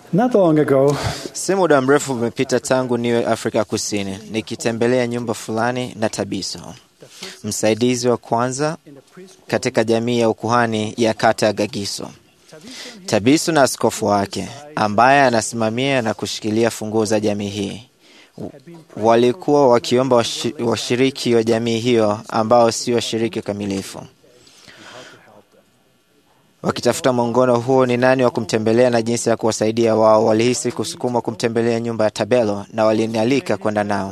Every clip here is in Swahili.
Not long ago, Si muda mrefu umepita tangu niwe Afrika Kusini nikitembelea nyumba fulani na Tabiso, msaidizi wa kwanza katika jamii ya ukuhani ya kata ya Gagiso. Tabiso na askofu wake ambaye anasimamia na kushikilia funguo za jamii hii walikuwa wakiomba washi- washiriki wa jamii hiyo ambao si washiriki kamilifu wakitafuta mwongono huo ni nani wa kumtembelea na jinsi ya kuwasaidia wao. Walihisi kusukumwa kumtembelea nyumba ya Tabelo na walinialika kwenda nao.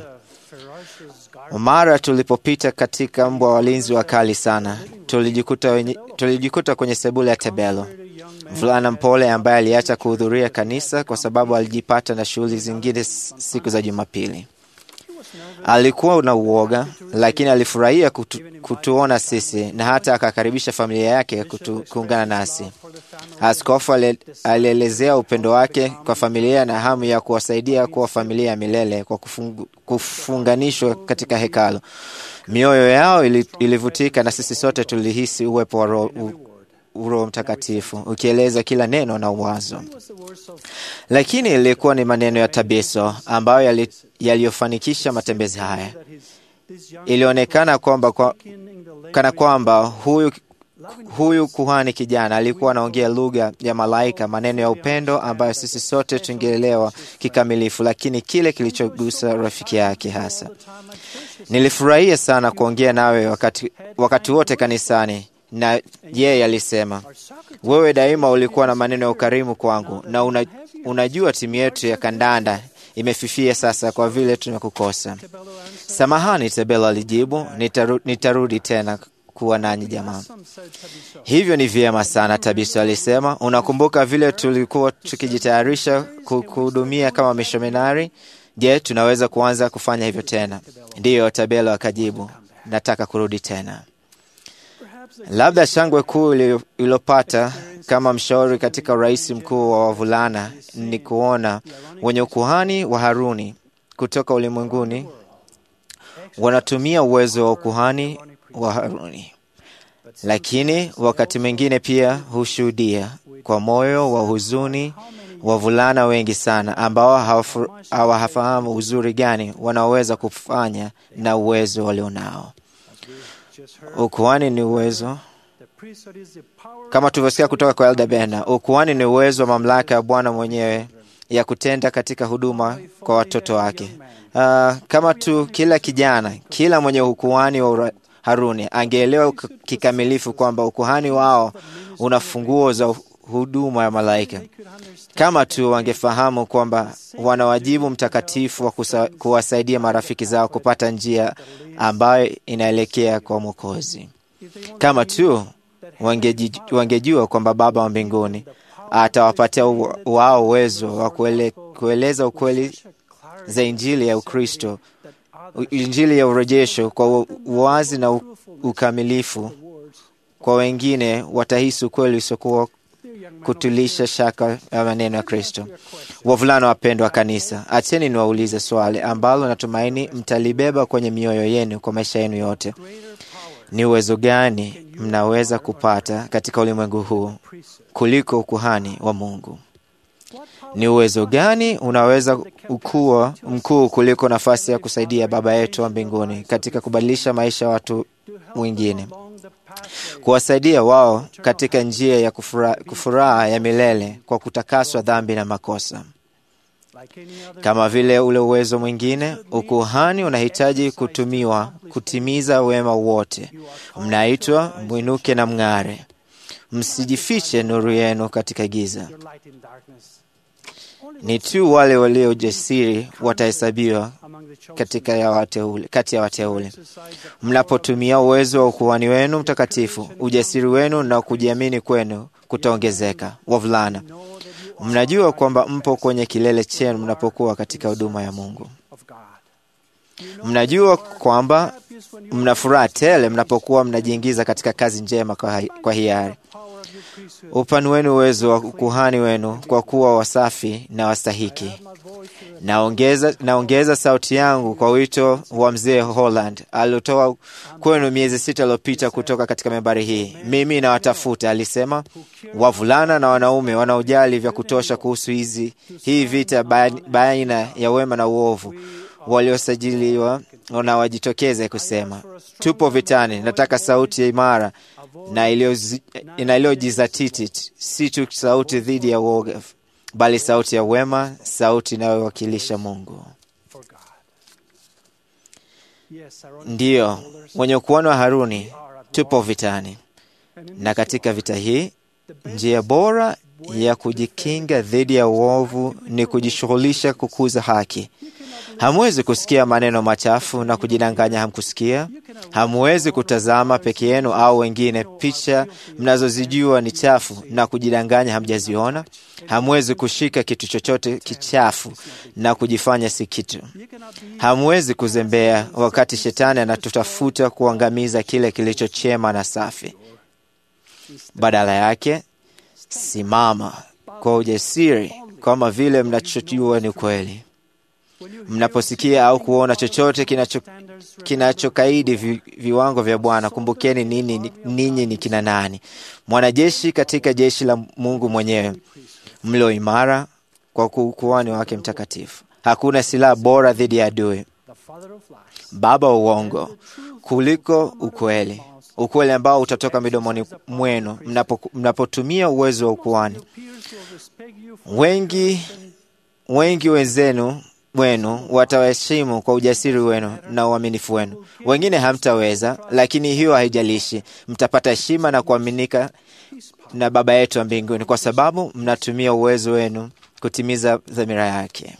Mara tulipopita katika mbwa walinzi wakali sana, tulijikuta, wenye, tulijikuta kwenye sebule ya Tabelo, mvulana mpole ambaye aliacha kuhudhuria kanisa kwa sababu alijipata na shughuli zingine s- siku za Jumapili. Alikuwa na uoga, lakini alifurahia kutu, kutuona sisi na hata akakaribisha familia yake kutu, kuungana nasi. Askofu ale- alielezea upendo wake kwa familia na hamu ya kuwasaidia kuwa familia ya milele kwa kufungu, kufunganishwa katika hekalu. Mioyo yao ili, ilivutika na sisi sote tulihisi uwepo wa Roho u- Roho Mtakatifu ukieleza kila neno na uwazo lakini ilikuwa ni maneno ya Tabiso ambayo yali- yaliyofanikisha matembezi haya. Ilionekana kwamba kwa, kana kwamba huyu, huyu kuhani kijana alikuwa anaongea lugha ya malaika, maneno ya upendo ambayo sisi sote tungeelewa kikamilifu, lakini kile kilichogusa rafiki yake hasa. Nilifurahia sana kuongea nawe wakati, wakati wote kanisani, na yeye alisema wewe daima ulikuwa na maneno ya ukarimu kwangu, na una, unajua timu yetu ya kandanda imefifia sasa kwa vile tumekukosa. Samahani, Tabelo alijibu, nitaru, nitarudi tena kuwa nanyi jamaa. Hivyo ni vyema sana, Tabiso alisema. Unakumbuka vile tulikuwa tukijitayarisha ku- kuhudumia kama mishominari? Je, tunaweza kuanza kufanya hivyo tena? Ndiyo, Tabelo akajibu, nataka kurudi tena. Labda shangwe kuu ili- iliyopata kama mshauri katika urais mkuu wa wavulana ni kuona wenye ukuhani wa Haruni kutoka ulimwenguni wanatumia uwezo wa ukuhani wa Haruni, lakini wakati mwingine pia hushuhudia kwa moyo wa huzuni wavulana wengi sana ambao hawafu- hawafahamu uzuri gani wanaoweza kufanya na uwezo walionao. Ukuhani ni uwezo kama tulivyosikia kutoka kwa Elda Bena, ukuhani ni uwezo wa mamlaka ya Bwana mwenyewe ya kutenda katika huduma kwa watoto wake. Uh, kama tu kila kijana, kila mwenye ukuhani wa ura- Haruni angeelewa k- kikamilifu kwamba ukuhani wao una funguo za huduma ya malaika. Kama tu wangefahamu kwamba wana wajibu mtakatifu wa kusa, kuwasaidia marafiki zao kupata njia ambayo inaelekea kwa Mwokozi. Kama tu wangeji- wangejua kwamba Baba wa mbinguni atawapatia u- wao uwezo wa kuele, kueleza ukweli za Injili ya Ukristo, u- Injili ya urejesho kwa u- uwazi na u- ukamilifu kwa wengine, watahisi ukweli usiokuwa kutulisha shaka ya maneno ya Kristo. Wavulana wapendwa wa kanisa, acheni niwaulize swali ambalo natumaini mtalibeba kwenye mioyo yenu kwa maisha yenu yote. Ni uwezo gani mnaweza kupata katika ulimwengu huu kuliko ukuhani wa Mungu? Ni uwezo gani unaweza ukuwa mkuu kuliko nafasi ya kusaidia Baba yetu wa mbinguni katika kubadilisha maisha ya watu wengine, kuwasaidia wao katika njia ya kufura- kufuraha ya milele kwa kutakaswa dhambi na makosa? Kama vile ule uwezo mwingine, ukuhani unahitaji kutumiwa kutimiza wema wote. Mnaitwa mwinuke na mng'are, msijifiche nuru yenu katika giza. Ni tu wale walio ujasiri watahesabiwa katika ya wateule, kati ya wateule. Mnapotumia uwezo wa ukuhani wenu mtakatifu, ujasiri wenu na kujiamini kwenu kutaongezeka. Wavulana, mnajua kwamba mpo kwenye kilele chenu mnapokuwa katika huduma ya Mungu. Mnajua kwamba mna furaha tele mnapokuwa mnajiingiza katika kazi njema kwa, hi- kwa hiari. upanueni uwezo wa ukuhani wenu kwa kuwa wasafi na wastahiki. Naongeza, naongeza sauti yangu kwa wito wa mzee Holland aliotoa kwenu miezi sita iliyopita kutoka katika membari hii. Mimi nawatafuta, alisema, wavulana na wanaume wanaojali vya kutosha kuhusu hizi hii vita baina ya wema na uovu, waliosajiliwa na wajitokeze kusema tupo vitani. Nataka sauti ya imara na iliyojizatiti, si tu sauti dhidi ya uoga, bali sauti ya wema, sauti inayowakilisha Mungu. Ndiyo, wenye ukuhani wa Haruni tupo vitani, na katika vita hii njia bora ya kujikinga dhidi ya uovu ni kujishughulisha kukuza haki. Hamwezi kusikia maneno machafu na kujidanganya hamkusikia. Hamwezi kutazama peke yenu au wengine picha mnazozijua ni chafu na kujidanganya hamjaziona. Hamwezi kushika kitu chochote kichafu na kujifanya si kitu. Hamwezi kuzembea wakati shetani anatutafuta kuangamiza kile kilicho chema na safi. Badala yake, simama kwa ujasiri kama vile mnachojua ni kweli. Mnaposikia au kuona chochote kinachokaidi kinacho vi, viwango vya Bwana, kumbukeni ninyi ni, ni kina nani? Mwanajeshi katika jeshi la Mungu mwenyewe, mlio imara kwa ukuhani wake mtakatifu. Hakuna silaha bora dhidi ya adui, baba wa uongo, kuliko ukweli, ukweli ambao utatoka midomoni mwenu mnapotumia mnapo uwezo wa ukuhani. Wengi wengi wenzenu wenu watawaheshimu kwa ujasiri wenu na uaminifu wenu. Wengine hamtaweza, lakini hiyo haijalishi. Mtapata heshima na kuaminika na Baba yetu wa mbinguni, kwa sababu mnatumia uwezo wenu kutimiza dhamira yake.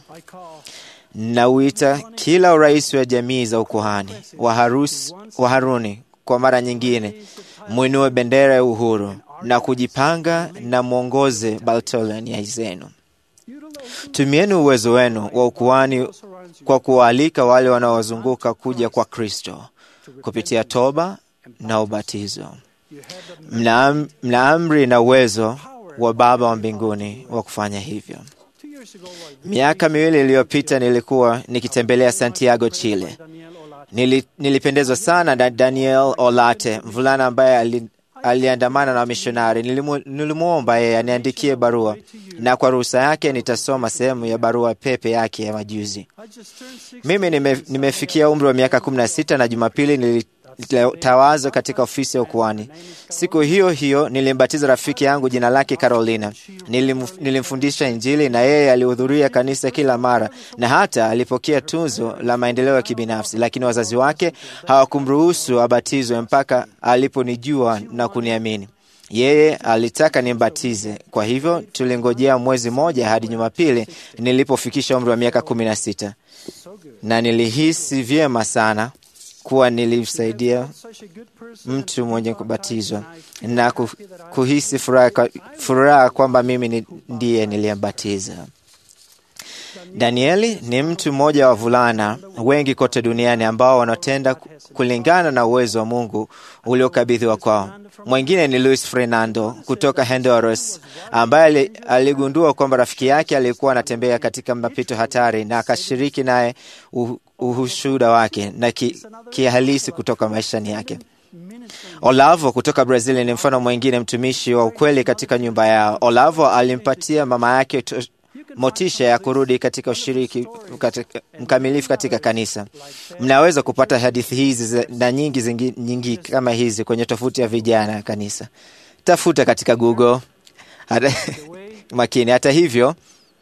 Nauita kila urais wa jamii za ukuhani wa, harus, wa Haruni kwa mara nyingine, mwinue bendera ya uhuru na kujipanga na mwongoze Baltolania zenu. Tumieni uwezo wenu wa ukuhani kwa kuwaalika wale wanaowazunguka kuja kwa Kristo kupitia toba na ubatizo. Mna, mna amri na uwezo wa Baba wa mbinguni wa kufanya hivyo. Miaka miwili iliyopita nilikuwa nikitembelea Santiago, Chile. Nili, nilipendezwa sana na Daniel Olate, mvulana ambaye ali, aliandamana na wamishonari. Nilimwomba yeye aniandikie barua, na kwa ruhusa yake nitasoma sehemu ya barua pepe yake ya majuzi. Mimi nime, nimefikia umri wa miaka kumi na sita na Jumapili nilitawazwa katika ofisi ya ukuhani. Siku hiyo hiyo nilimbatiza rafiki yangu jina lake Carolina. Nilim, nilimfundisha Injili na yeye alihudhuria kanisa kila mara na hata alipokea tunzo la maendeleo ya kibinafsi, lakini wazazi wake hawakumruhusu abatizwe mpaka aliponijua na kuniamini. Yeye alitaka nimbatize, kwa hivyo tulingojea mwezi mmoja hadi Jumapili nilipofikisha umri wa miaka kumi na sita na nilihisi vyema sana kuwa nilimsaidia mtu mwenye kubatizwa na kuhisi furaha, furaha kwamba mimi ndiye niliyembatiza. Danieli ni mtu mmoja wa wavulana wengi kote duniani ambao wanatenda kulingana na uwezo wa Mungu uliokabidhiwa kwao. Mwingine ni Luis Fernando kutoka Honduras, ambaye aligundua kwamba rafiki yake alikuwa anatembea katika mapito hatari na akashiriki naye uhushuda wake na kihalisi ki kutoka maishani yake. Olavo kutoka Brazil ni mfano mwingine, mtumishi wa ukweli katika nyumba yao. Olavo alimpatia mama yake motisha ya kurudi katika ushiriki katika, mkamilifu katika kanisa. Mnaweza kupata hadithi hizi na nyingi zingi, nyingi kama hizi kwenye tofuti ya vijana ya kanisa. Tafuta katika Google. Hata, makini. Hata hivyo,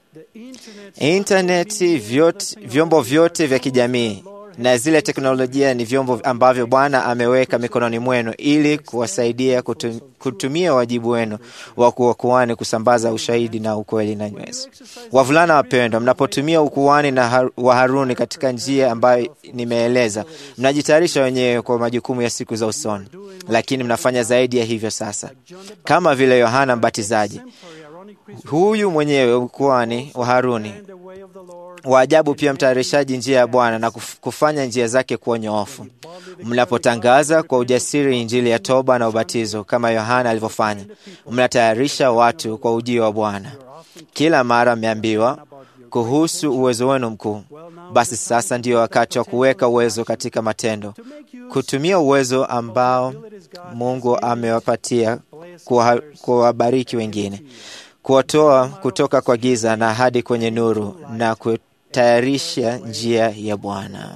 intaneti, vyote, vyombo vyote vya kijamii na zile teknolojia ni vyombo ambavyo Bwana ameweka mikononi mwenu ili kuwasaidia kutum, kutumia wajibu wenu wa kuwa kuhani kusambaza ushahidi na ukweli na nywezi. Wavulana wapendwa, mnapotumia ukuhani na har, wa Haruni katika njia ambayo nimeeleza, mnajitayarisha wenyewe kwa majukumu ya siku za usoni, lakini mnafanya zaidi ya hivyo sasa, kama vile Yohana Mbatizaji. Huyu mwenyewe ukuhani wa Haruni and the way of the Lord wa ajabu, pia mtayarishaji njia ya Bwana na kuf- kufanya njia zake kuwa nyoofu. Mnapotangaza kwa ujasiri injili ya toba na ubatizo kama Yohana alivyofanya, mnatayarisha watu kwa ujio wa Bwana. Kila mara mmeambiwa kuhusu uwezo wenu mkuu. Basi sasa ndiyo wakati wa kuweka uwezo katika matendo, kutumia uwezo ambao Mungu amewapatia kuwa- kuwabariki wengine, kuwatoa kutoka kwa giza na hadi kwenye nuru na kutayarisha njia ya Bwana.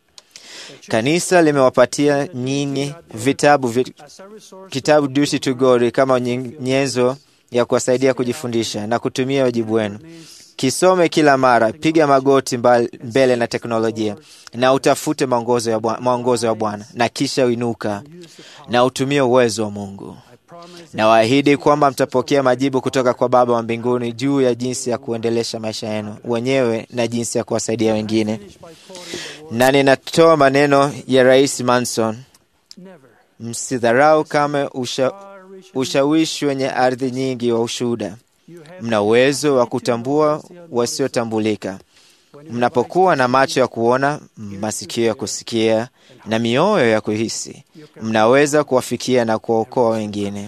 Kanisa limewapatia nyinyi vitabu vi, as a resource kitabu Duty to God kama nyen- nyenzo ya kuwasaidia kujifundisha na kutumia wajibu wenu. Kisome kila mara, piga magoti mbal- mbele na teknolojia na utafute maongozo ya Bwa- maongozo ya Bwana, na kisha uinuka na utumie uwezo wa Mungu. promise Na waahidi kwamba mtapokea majibu kutoka kwa Baba wa mbinguni juu ya jinsi ya kuendelesha maisha yenu wenyewe na jinsi ya kuwasaidia wengine. by quoting the word Na ninatoa maneno ya Rais Manson, never msidharau kama usha, far reaching ushawishi wenye ardhi nyingi wa ushuhuda. you have Mna uwezo wa kutambua wasiotambulika. Mnapokuwa na macho ya kuona, masikio ya kusikia na mioyo ya kuhisi, mnaweza kuwafikia na kuwaokoa wengine.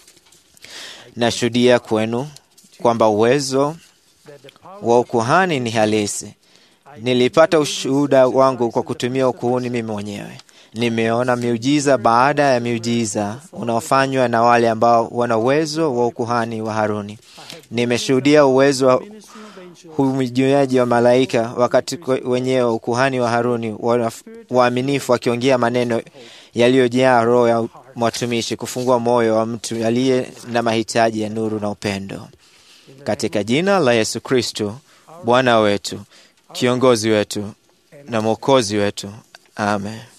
Nashuhudia kwenu kwamba uwezo that the power wa ukuhani ni halisi. Nilipata ushuhuda wangu kwa kutumia ukuhuni mimi mwenyewe. Nimeona miujiza baada ya miujiza unaofanywa na wale ambao wana uwezo wa ukuhani wa Haruni. Nimeshuhudia uwezo wa ministering of angels humijuaji wa malaika wakati kwe- wenyewe ukuhani wa Haruni wana- waaminifu wakiongea maneno yaliyojaa roho ya mwatumishi, kufungua moyo wa mtu aliye na mahitaji ya nuru na upendo. Katika jina la Yesu Kristo, Bwana wetu, kiongozi wetu na mwokozi wetu, amen.